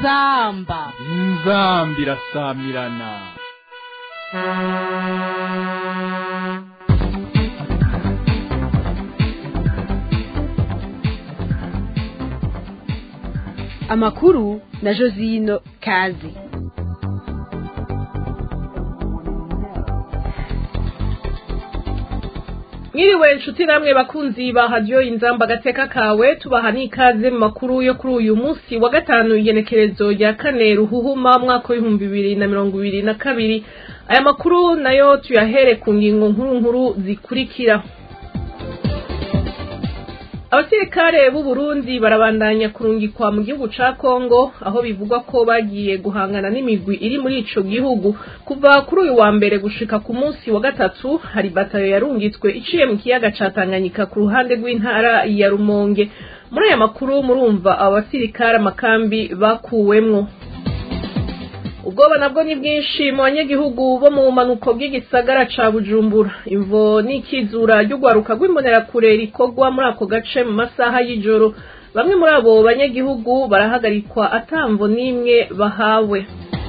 inzamba inzambi irasamirana amakuru na josino kazi mwiriwe inshuti namwe bakunzi ba radiyo inzamba agateka kawe tubaha n'ikaze mu makuru yo kuri uyu munsi wa gatanu igenekerezo rya kane ruhuhuma mwaka w'ibihumbi bibiri na mirongo ibiri na kabiri aya makuru nayo tuyahere ku ngingo nkuru nkuru zikurikira abasirikare b'u Burundi barabandanya kurungikwa mu gihugu ca Kongo aho bivugwa ko bagiye guhangana n'imigwi iri muri ico gihugu kuva kuri uyu wa mbere gushika ku munsi wa gatatu hari batayo yarungitswe iciye mu kiyaga ca Tanganyika ku ruhande rw'intara ya Rumonge muri aya makuru murumva abo basirikare amakambi bakuwemwo ubwoba nabwo ni bwinshi mu banyagihugu bo mu bumanuko bw'igisagara ca bujumbura imvo n'ikizura ry'urwaruka rw'imbonerakure rikorwa muri ako gace mu masaha y'ijoro bamwe muri abo banyagihugu barahagarikwa atamvo n'imwe bahawe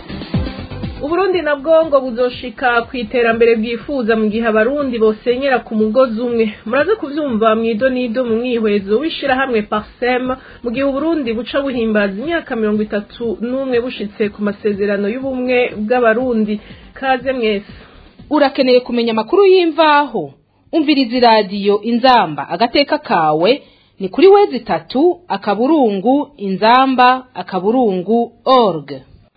uburundi nabwo ngo buzoshika ku iterambere bwifuza mu gihe abarundi bosenyera ku mugozi umwe muraze kuvyumva mwido nido mu mwihwezo w'ishirahamwe parsem mu gihe uburundi buca buhimbaza imyaka mirongo itatu n'umwe bushitse ku masezerano y'ubumwe bw'abarundi kaze mwese urakeneye kumenya amakuru y'imvaho umviriza iradiyo inzamba agateka kawe ni kuri wezi itatu akaburungu inzamba akaburungu org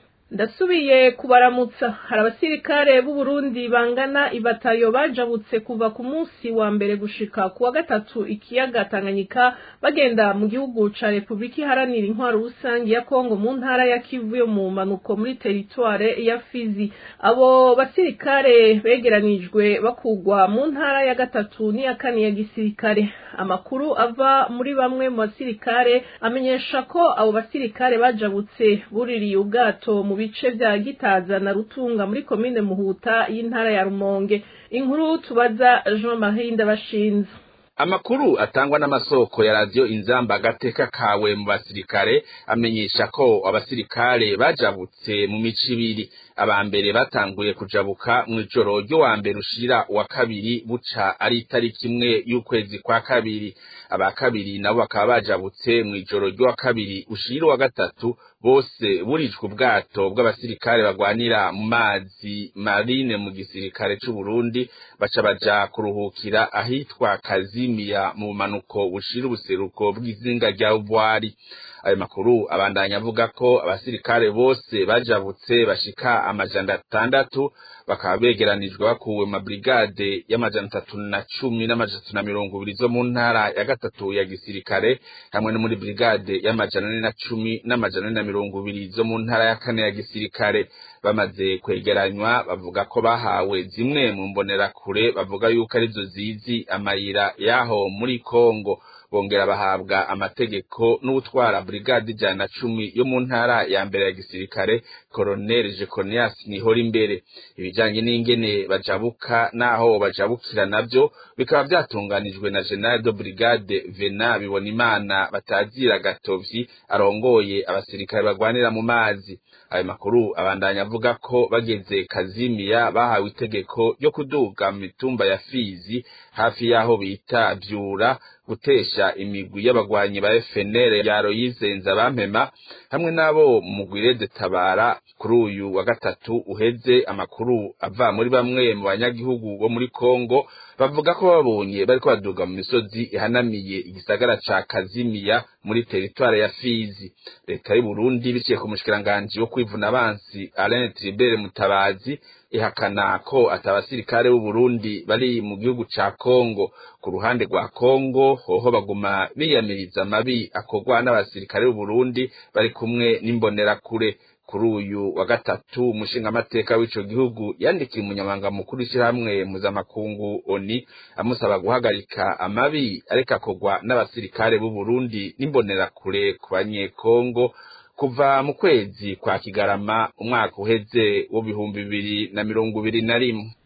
ndasubiye kubaramutsa hari abasirikare b'u Burundi bangana ibatayo bajabutse kuva ku munsi wa mbere gushika ku wa gatatu ikiyaga Tanganyika bagenda mu gihugu ca Republika Iharanira Intwaro Rusangi ya Kongo mu ntara ya Kivu yo mu manuko muri teritware ya Fizi abo basirikare begeranijwe bakugwa mu ntara ya gatatu n'iya kane ya gisirikare amakuru ava muri bamwe mu basirikare amenyesha ko abo basirikare bajabutse buririye ubwato mu bice vya Gitaza na Rutunga muri komine Muhuta y'intara ya Rumonge inkuru tubaza Jean Marie Ndabashinze amakuru atangwa n'amasoko ya radiyo inzamba agateka kawe mu basirikare amenyesha ko abasirikare bajabutse mu mico ibiri aba mbere batanguye kujabuka mu ijoro ryo wa mbere ushira wa kabiri buca ari itariki imwe y'ukwezi kwa kabiri aba kabiri nabo bakaba bajabutse mu ijoro ryo wa kabiri ushira wa gatatu bose burijwe ubwato bw'abasirikare bagwanira mu mazi marine mu gisirikare c'u Burundi baca baja kuruhukira ahitwa Kazimiya mu manuko bushira ubuseruko bw'izinga rya Ubwari ayo makuru abandanya avuga ko abasirikare bose bajabutse bashika amajana atandatu bakaba begeranijwe bakuwe mu mabrigade y'amajana atatu na cumi n'amajana atatu na mirongo ibiri zo mu ntara ya gatatu ya gisirikare hamwe no muri brigade y'amajana ane na cumi n'amajana ane na mirongo ibiri zo mu ntara ya kane ya gisirikare bamaze kwegeranywa bavuga ko bahawe zimwe mu mbonerakure bavuga yuko arizo zizi amayira y'aho muri Kongo bongera bahabwa amategeko n'utwara brigade ijana na cumi yo mu ntara ya mbere ya gisirikare Colonel Jeconias Nihora imbere ibijanye n'ingene bajabuka naho bajabukira navyo bikaba vyatunganijwe na General de Brigade Vena Bibonimana batazira gatovyi arongoye abasirikare bagwanira mu mazi ayo makuru abandanya avuga ko bageze Kazimiya bahawe itegeko ryo kuduga mu mitumba ya Fizi hafi y'aho bita Vyura gutesha imigwi y'abagwanyi ba FNL ya Royizenza bampema hamwe nabo mugwire de tabara kuri uyu wa gatatu uheze amakuru ava muri bamwe mu banyagihugu bo muri Kongo bavuga ko babonye bariko baduga mu misozi ihanamiye igisagara ca Kazimiya muri teritware ya Fizi leta y'u Burundi biciye ku mushikiranganje wo kwivuna abansi Alain Tribert Mutabazi ihakana ko atabasirikare b'u Burundi bari mu gihugu ca Kongo ku ruhande rwa Kongo hoho baguma biyamiriza amabi akorwa n'abasirikare b'u Burundi bari kumwe n'imbonerakure kuri uyu wa gatatu umushingamateka w'ico gihugu yandikiye umunyamabanga mukuru w'ishirahamwe mpuzamakungu oni amusaba guhagarika amabi ariko akorwa n'abasirikare b'u Burundi n'imbonerakure ku banyekongo kuva mu kwezi kwa kigarama umwaka uheze w'ibihumbi bibiri na mirongo ibiri na rimwe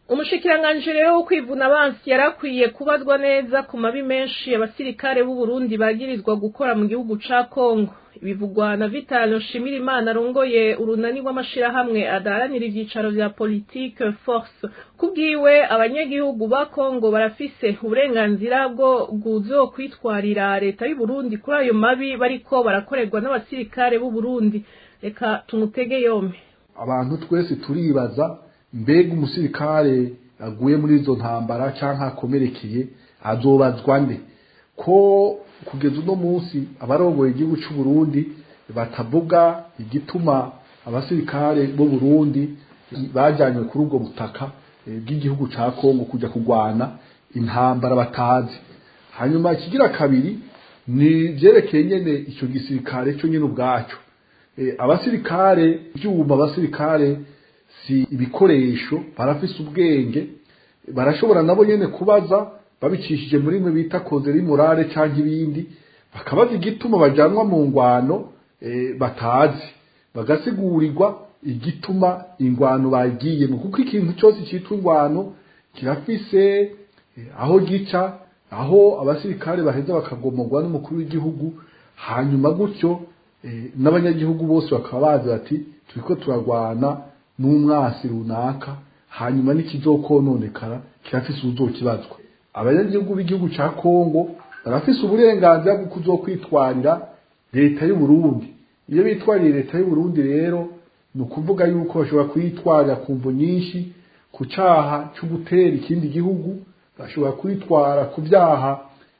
umushikiranganji rero wo kwivuna abansi yarakwiye kubazwa neza ku mabi menshi abasirikare b'u Burundi bagirizwa gukora mu gihugu ca Kongo bivugwa na Vital Nshimirimana arongoye urunani rw'amashirahamwe adaharanira ivyicaro vya politique force kubwiwe abanyagihugu ba Kongo barafise uburenganzira bwo guzo kwitwarira leta y'u Burundi kuri ayo mabi bariko barakorerwa n'abasirikare b'u Burundi reka tumutege yombi abantu twese turibaza mbega umusirikare aguye muri izo ntambara cyangwa akomerekeye azobazwa nde ko kugeza uno munsi abarongoye igihugu cy'u Burundi batavuga igituma abasirikare b'u Burundi bajyanywe kuri ubwo butaka bw'igihugu cya Kongo kujya kurwana intambara batazi hanyuma ikigira kabiri ni byerekeye nyene icyo gisirikare cyo nyine ubwacyo abasirikare ibyuma abasirikare si ibikoresho barafise ubwenge barashobora nabo nyene kubaza babicishije muri mwe bita kozeri morale cyangwa ibindi bakabaza igituma bajanwa mu ngwano e, batazi bagasigurirwa igituma ingwano bagiyemo kuko ikintu cyose cyitwa ingwano kirafise e, aho gica aho abasirikare baheza bakagomorwa n'umukuru w'igihugu hanyuma gutyo e, n'abanyagihugu bose bakaba bazi bati turiko turagwana n'umwasi runaka hanyuma n'ikizokononekara kirafise uzokibazwa abanyagihugu b'igihugu ca Kongo barafise uburenganzira bwo kuzokwitwarira leta y'u Burundi iyo bitwariye leta y'u Burundi rero ni ukuvuga yuko bashobora kwitwarira ku mvo nyinshi ku caha cyo gutera ikindi gihugu bashobora kwitwara ku byaha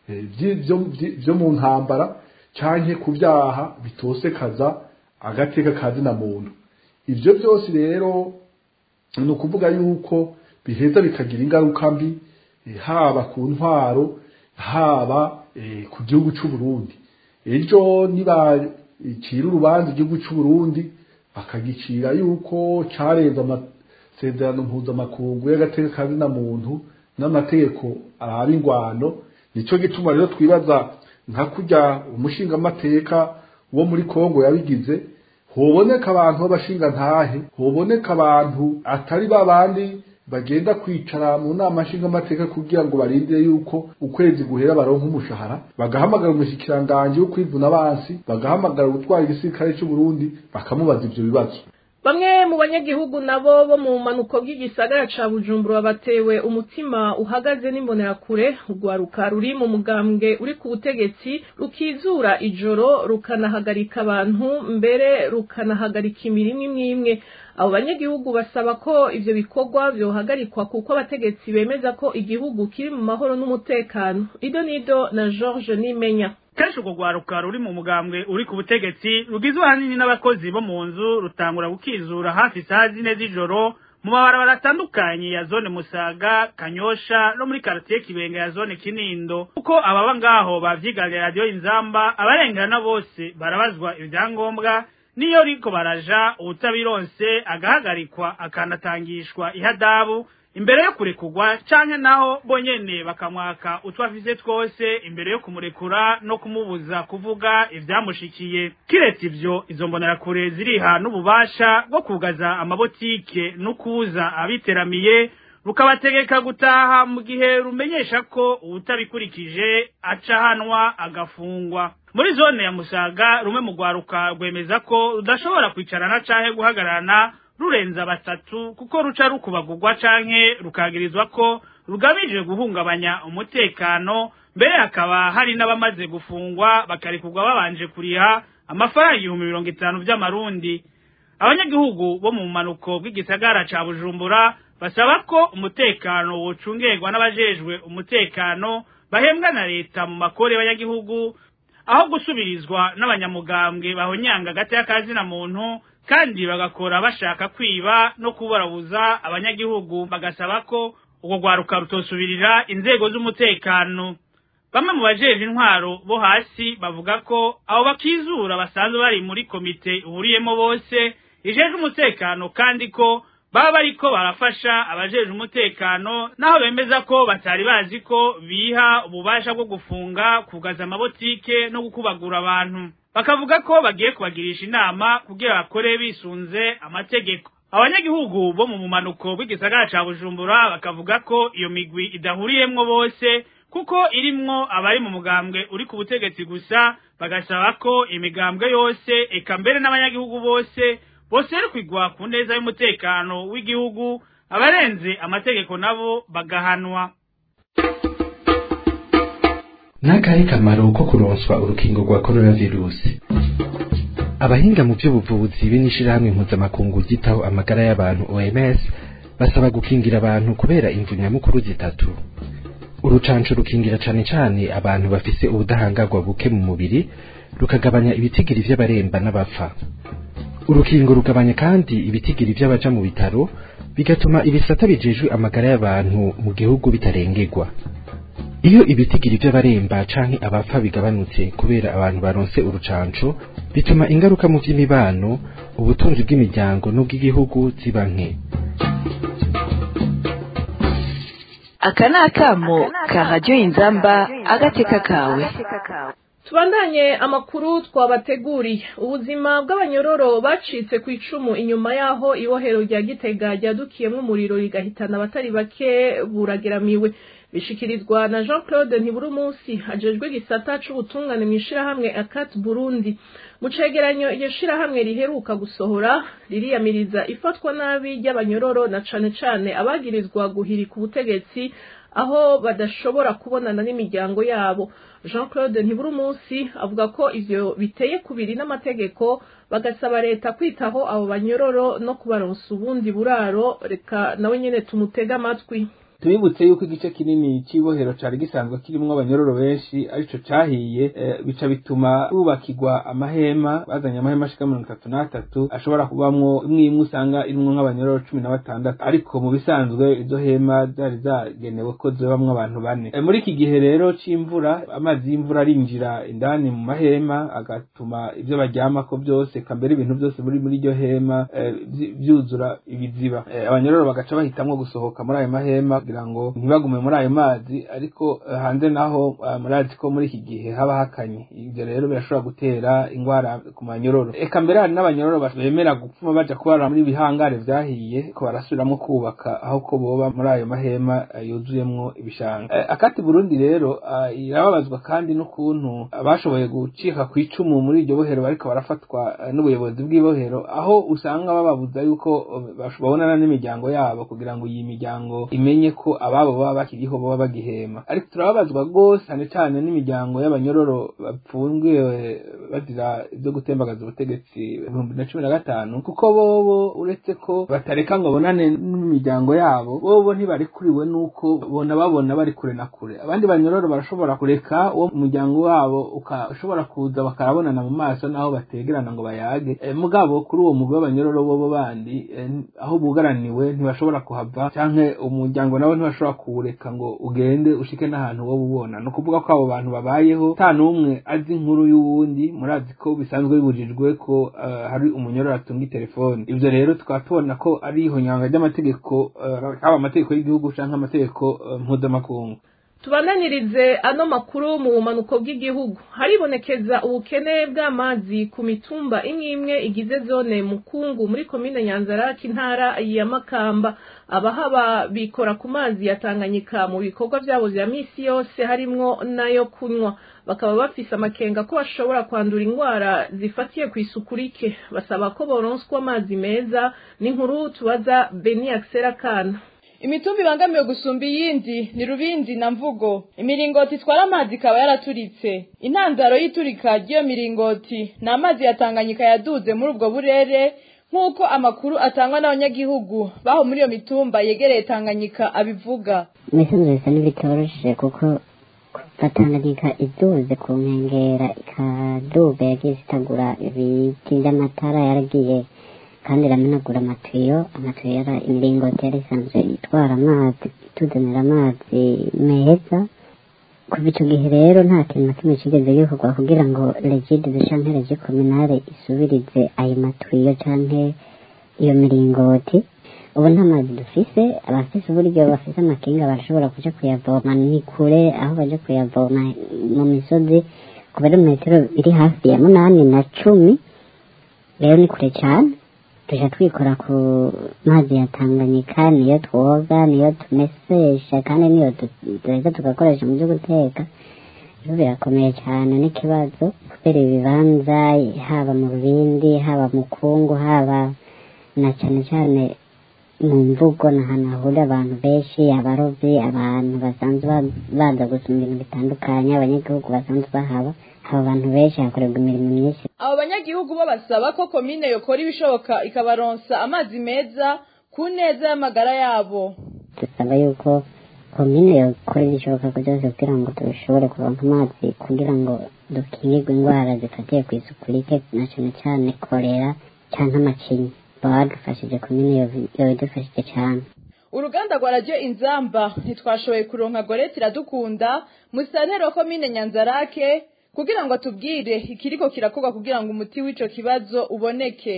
byo mu ntambara canke ku byaha bitosekaza agateka kazina muntu ivyo byose rero ni ukuvuga yuko biheza bikagira ingaruka mbi haba ku ntwaro haba ku gihugu cy'u Burundi ejo nibacira urubanza igihugu cy'u Burundi bakagicira yuko carenze amasezerano mpuzamakungu y'agateka kazina muntu n'amategeko araba ingwano nico gituma rero twibaza nka kurya umushingamateka wo muri Kongo yabigize hoboneka abantu b'abashinga ntahe hoboneka abantu atari babandi bagenda kwicara mu nama nshingamateka kugira ngo barindire yuko ukwezi guhera baronka umushahara bagahamagara umushikiranganji wo kwivuna abansi bagahamagara gutwara igisirikare cy'u Burundi bakamubaza ivyo bibazo bamwe mu banyagihugu nabo bo mu manuko bw'igisagara ca Bujumbura batewe umutima uhagaze n'imbonerakure urwaruka ruri mu mugambwe uri ku butegetsi rukizura ijoro rukanahagarika abantu mbere rukanahagarika imirimo imwe imwe abo banyagihugu basaba ko ivyo bikorwa vyohagarikwa kuko abategetsi bemeza ko igihugu kiri mu mahoro n'umutekano ido nido na George Nimenya kenshi urwo rwaruka ruri mu mugambwe uri ku butegetsi rugizwe ahanini n'abakozi bo mu nzu rutangura gukizura hafi isaha zine z'ijoro mu mabarabara atandukanye ya zone musaga kanyosha no muri karatiye kibenga ya zone kinindo kuko ababa ngaho bavyiganira radiyo inzamba abarengana bose barabazwa ibyangombwa niyo riko baraja ubutabironse agahagarikwa akanatangishwa ihadabu imbere yo kurekurwa canke naho bonyene bakamwaka utwo afise twose imbere yo kumurekura no kumubuza kuvuga ivyamushikiye kiretse ivyo izo mbonerakure ziriha n'ububasha bwo kugaza amabotike no kuza abiteramiye rukabategeka gutaha mu gihe rumenyesha ko uwutabikurikije aca hanwa agafungwa muri zone ya musaga rumwe mu rwaruka rwemeza ko rudashobora kwicarana canke guhagararana rurenza batatu kuko ruca rukubagurwa canke rukagirizwa ko rugamije guhungabanya umutekano mbere hakaba hari n'abamaze gufungwa bakarekurwa babanje kuriha amafaranga ibihumbi mirongo itanu vy'amarundi abanyagihugu bo mu manuko bw'igisagara ca bujumbura basaba ko umutekano wocungerwa n'abajejwe umutekano bahembwa na leta mu makore y'abanyagihugu aho gusubirizwa n'abanyamugambwe bahonyanga hagati y'akazina muntu kandi bagakora bashaka kwiba no kubarabuza abanyagihugu bagasaba ko ubwo rwaruka rutosubirira inzego z'umutekano bamwe mu bajeje intwaro bo hasi bavuga ko abo bakizura basanzwe bari muri komite ihuriyemo bose ijeje umutekano kandi ko baba bariko barafasha abajeje umutekano naho bemeza ko batari bazi ko biha ububasha bwo gufunga kugaza amabotike no gukubagura abantu bakavuga ko bagiye kubagirisha inama kugira bakore bisunze amategeko abanyagihugu bo mu mumanuko w'igisagara ca bujumbura bakavuga ko iyo migwi idahuriyemwo bose kuko irimwo abari mu mugambwe uri ku butegetsi gusa bagasaba ko imigambwe yose eka mbere n'abanyagihugu bose boserukirwa ku neza y'umutekano w'igihugu abarenze amategeko nabo bagahanwa n'akahe kamaro ko kuronswa urukingo rwa coronavirusi abahinga mu by'ubuvuzi be n'ishirahamwe mpuzamakungu ryitaho amagara y'abantu OMS basaba gukingira abantu kubera imvu nyamukuru zitatu urucanco rukingira cane cane abantu bafise ubudahangarwa buke mu mubiri rukagabanya ibitigiri vy'abaremba n'abapfa urukingo rugabanya kandi ibitigiri vy'abaja mu bitaro bigatuma ibisata bijejwe amagara y'abantu mu gihugu bitarengerwa iyo ibitigiri vy'abaremba canke abapfa bigabanutse kubera abantu baronse urucanco bituma ingaruka mu vy'imibano ubutunzi bw'imiryango n'ubw'igihugu ziba nke aka ni akamo ka radiyo inzamba agateka kawe tubandanye amakuru twabateguriye ubuzima bw'abanyororo bacitse ku icumu inyuma y'aho ibohero rya gitega ryadukiyemo umuriro rigahitana abatari bake burageramiwe bishikirizwa na jean claude ntiburumunsi ajejwe igisata c'ubutungane mw'ishirahamwe akat burundi mu cegeranyo iryo shirahamwe riheruka gusohora ririyamiriza ifatwa nabi ry'abanyororo na cane cane abagirizwa guhirika ubutegetsi aho badashobora kubonana n'imiryango yabo jean claude ntiburumunsi avuga ko ivyo biteye kubiri n'amategeko bagasaba leta kwitaho abo banyororo no kubaronsa ubundi buraro reka nawe nyene tumutege amatwi tubibutse yuko igice kinini c'ibohero cari gisanzwe kirimwo abanyororo benshi arico cahiye e, bica bituma bubakirwa amahema bazanye amahema ashika mirongo itatu n'atatu ashobora kubamwo imwe imwe usanga irimwo nk'abanyororo cumi na batandatu ariko mu bisanzwe izo hema zari zagenewe ko zibamwo abantu bane e, muri iki gihe rero c'imvura amazi y'imvura arinjira indani mu mahema agatuma ivyo baryamako vyose kambere ibintu vyose biri muri iryo hema e, vyuzura ibiziba e, abanyororo bagaca bahitamwo gusohoka muri ayo mahema kugira ngo ntibagume muri ayo mazi ariko hanze naho murazi ko muri iki gihe haba hakanye ibyo rero birashobora gutera ingwara ku manyororo eka mbere hari n'abanyororo bemera gupfuma baja kubara muri bihangare vyahiye ko barasubiramwo kubaka aho ko boba muri ayo mahema yuzuyemwo ibishanga akati burundi rero irababazwa kandi n'ukuntu bashoboye gucika ku icumu muri iryo bohero bariko barafatwa n'ubuyobozi bw'ibohero aho usanga bababuza yuko babonana n'imiryango yabo kugira ngo iyi miryango imenye ko ababo baba bakiriho baba bagihema ariko turababazwa rwose cyane cyane n'imiryango y'abanyororo bapfungiwe bazira ibyo gutembagaza ubutegetsi ibihumbi na cumi na gatanu kuko bobo uretse ko batareka ngo bonane n'imiryango yabo bobo ntibarikuriwe n'uko bona babona bari kure na kure abandi banyororo barashobora kureka uwo muryango wabo ukashobora kuza bakarabonana mu maso n'aho bategerana ngo bayage e, mugabo kuri uwo mugwi w'abanyororo bobo bandi e, aho bugaraniwe ntibashobora kuhava canke umuryango nawe ntibashobora kuwureka ngo ugende ushike n'ahantu wowe ubona ni ukuvuga ko abo bantu babayeho nta n'umwe azi inkuru y'uwundi murazi ko bisanzwe bibujijwe ko uh, hari umunyororo atunga telefoni ivyo rero tukaba tubona ko ari ihonyanga ry'amategeko uh, haba amategeko y'igihugu canke amategeko uh, mpuzamakungu tubananirize ano makuru mu bumanuko bw'igihugu haribonekeza ubukene bw'amazi ku mitumba imwe imwe igize zone mukungu muri komine nyanzaraki intara ya makamba abahaba bikora ku mazi ya tanganyika mu bikorwa byabo vya misi yose harimwo nayo kunywa bakaba bafise amakenga ko bashobora kwandura indwara zifatiye ku isuku rike basaba ko boronswa amazi meza n'inkuru tubaza beni akisera kana imitumba ibangamiwe gusumba iyindi ni rubindi na mvugo imiringoti itwara amazi ikaba yaraturitse intandaro y'iturika ry'iyo miringoti ni amazi ya tanganyika yaduze muri ubwo burere nk'uko amakuru atangwa n'abanyagihugu baho muri iyo mitumba yegereye tanganyika abivuga imisozi bisa n'ibitoroshe kuko batanganyika iduze ku nkengera ikaduga yagiye zitagura ibiti by'amatara yaragiye kandi iramenagura amatiyo amatiyo yara imiringoti yari isanzwe itwara amazi ituzanira amazi meza kuva icyo gihe rero nta kintu na kimwe kigeze gikorwa kugira ngo regide canke regi kominare isubirize ayo matiyo canke iyo miringoti ubu nta mazi dufise abafise uburyo bafise amakinga barashobora kuja kuyavoma ni kure aho baja kuyavoma mu misozi ku birometero biri hafi ya munani na cumi rero ni kure cane tuja twikora ku mazi ya tanganyika niyo twoga niyo tumesesha kandi niyo du- duheza tugakoresha mu byo guteka rero birakomeye cyane n'ikibazo kubera ibibanza haba mu rubindi haba mu kungu haba na cyane cyane mu mvugo ni ahantu hahurira abantu benshi abarobyi abantu basanzwe ba- baza gusoma ibintu bitandukanye abanyagihugu basanzwe bahaba haba abantu benshi hakorerwa imirimo myinshi abo banyagihugu bo basaba ko komine yokora ibishoboka ikabaronsa amazi meza ku neza y'amagara yabo dusaba yuko komine yokora ibishoboka byose kugira ngo dushobore kuronka amazi kugira ngo dukingirwe indwara zifatiye ku isuku rike na cyane cyane korera cyangwa amacinya baba badufashije komine yobi- yobidufashije cyane uruganda rwa radiyo inzamba ntitwashoboye kuronka goreti iradukunda musantero wa komine nyanzarake kugira ngo atubwire ikiriko kirakorwa kugira ngo umuti w'ico kibazo uboneke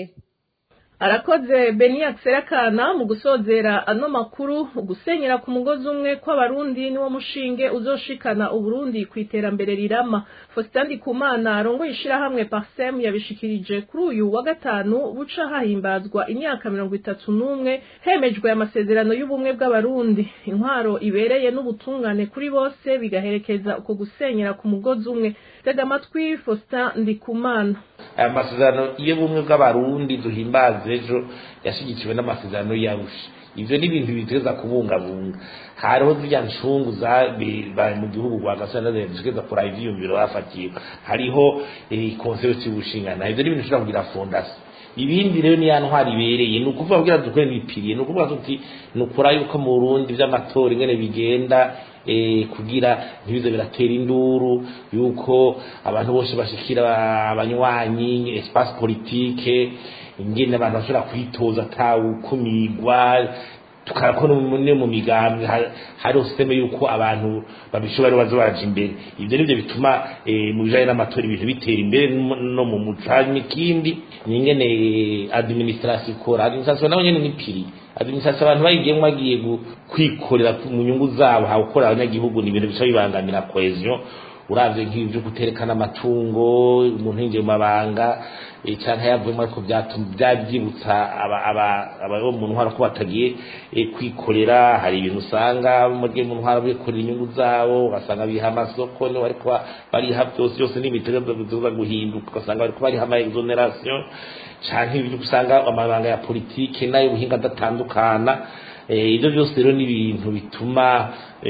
arakoze beniya serakana mu gusozera ano makuru gusenyera ku mugozi umwe kw'abarundi niwo mushinge uzoshikana uburundi ku iterambere rirama faustin ndikumana arongoye ishirahamwe parsem yabishikirije kuri uyu wa gatanu buca hahimbazwa imyaka mirongo itatu n'umwe hemejwe amasezerano y'ubumwe bw'abarundi intwaro ibereye n'ubutungane kuri bose bigaherekeza uko gusenyera ku mugozi umwe tega amatwi faustin ndikumana aya masezerano y'ubumwe bw'abarundi duhimbaza ejo yashyigikiwe n'amasezerano y'arusha ivyo ni ibintu biteza kubungabunga hariho zirya ncungu zabaye mu gihugu rwa gasana zigeza kuraba ivyiyumviro bafatiye hariho konsero cy'ubushingana ivyo ni ibintu ushobora kugira fondasiyo ibindi rero ni ya ntwari ibereye ni ukuvuga kugira dukore n'ibipiriye ni ukuvuga tuti ni ukura yuko mu burundi vy'amatora ingene bigenda eh, kugira ntibize biratera induru yuko abantu bose bashikira abanywanyi espace politique ingene abantu bashobora kwitoza atawukumigwa tukarakora ne mu migambi hariho systeme yuko abantu babishobora baza baraja imbere ivyo nivyo bituma eh, mu bijanye n'amatora ibintu bitera imbere no mu muco hanyuma ikindi ni ingene eh, administration ikora administration nayo nyene ni piri administration abantu bayigiyemo bagiye gu- kwikorera mu nyungu zabo hawukora abanyagihugu ni ibintu bica bibangamira cohesion uravye nk'ibi vyo guterekana amatungo umuntu yinjiye mu mabanga eh, canke yavuyemo ariko vyatuma vyavyibutsa aba aba aba bo mu ntwara ko batagiye eh, kwikorera hari ibintu usanga muri mu ntwara bikorera inyungu zabo ugasanga biha amasoko niho bariko ba- bariha byose byose n'ibitego bizoza guhinduka ugasanga bariko bariha ama exoneration canke ibyo usanga amabanga ya politike nayo buhinga adatandukana Eh, ibyo byose rero ni ibintu bituma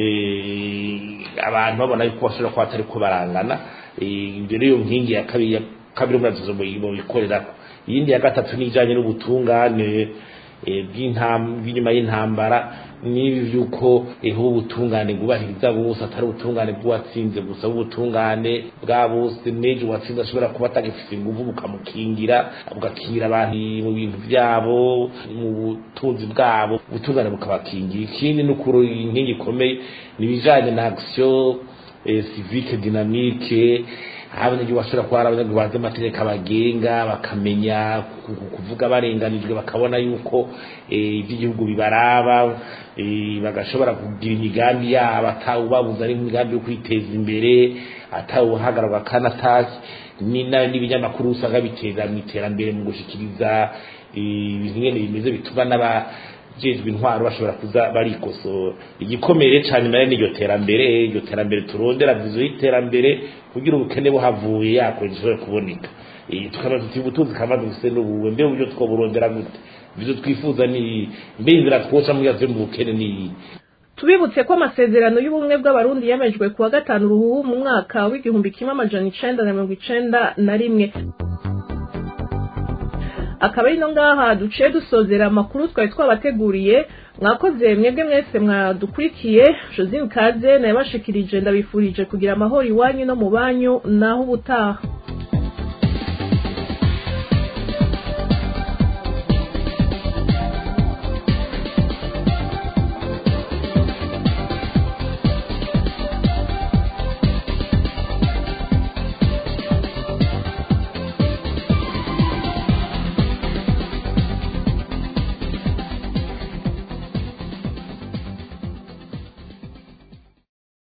eh, abantu babona yuko bashobora kuba batari ko barangana Eh, ibyo rero nkingi ya kabiri ya kabiri umwazizo mu bikorerako iyindi ya gatatu ni ijanye n'ubutungane eh, bw'intam- bw'inyuma y'intambara n'ibi by'uko eh, ubutungane bwubahiriza bose atari ubutungane bw'uwatsinze gusa ubutungane bwa bose n'ejo uwatsinze ashobora kuba atagifite inguvu bukamukingira bugakingira abantu mu bintu byabo mu butunzi bwabo ubutungane bukabakingira ikindi ni ukuri inkingi ikomeye ni ibijanye na action eh, civique dynamique aho abanyagihugu bashobora kuba ari abanyagihugu bazi amategeko abagenga bakamenya ku- ku- kuvuga barenganijwe bakabona yuko eh, iby'igihugu bibaraba eh, bagashobora kugira imigambi yabo atawubabuza ari imigambi yo kwiteza imbere atawuhagararwa kanatashye ni na- n'ibinyamakuru usanga biteza mu iterambere mu gushikiriza eh, ibintu ngene bimeze bituma n'aba jejwe intwaro bashobora kuza barikosora igikomere cyane nayo n'iryo terambere iryo terambere turondera vizo y'iterambere kugira ubukene buhavuye yakora gishobora kuboneka Eh, tukaba tuti ubutunzi kama dufise n'ubuwe mbe uburyo twoburondera gute vizo twifuza ni mbe inzira twoca muri yavuye mu bukene ni tubibutse ko amasezerano y'ubumwe bw'abarundi yemejwe ku wa gatanu ruhuhu mu mwaka w'igihumbi kimwe amajana icenda na mirongo icenda na rimwe akaba ari no ngaha duciye dusozera amakuru twari twabateguriye mwakoze mwebwe mwese mwadukurikiye josine kaze nayabashikirije ndabifurije kugira amahoro iwanyu no mu banyu naho ubutaha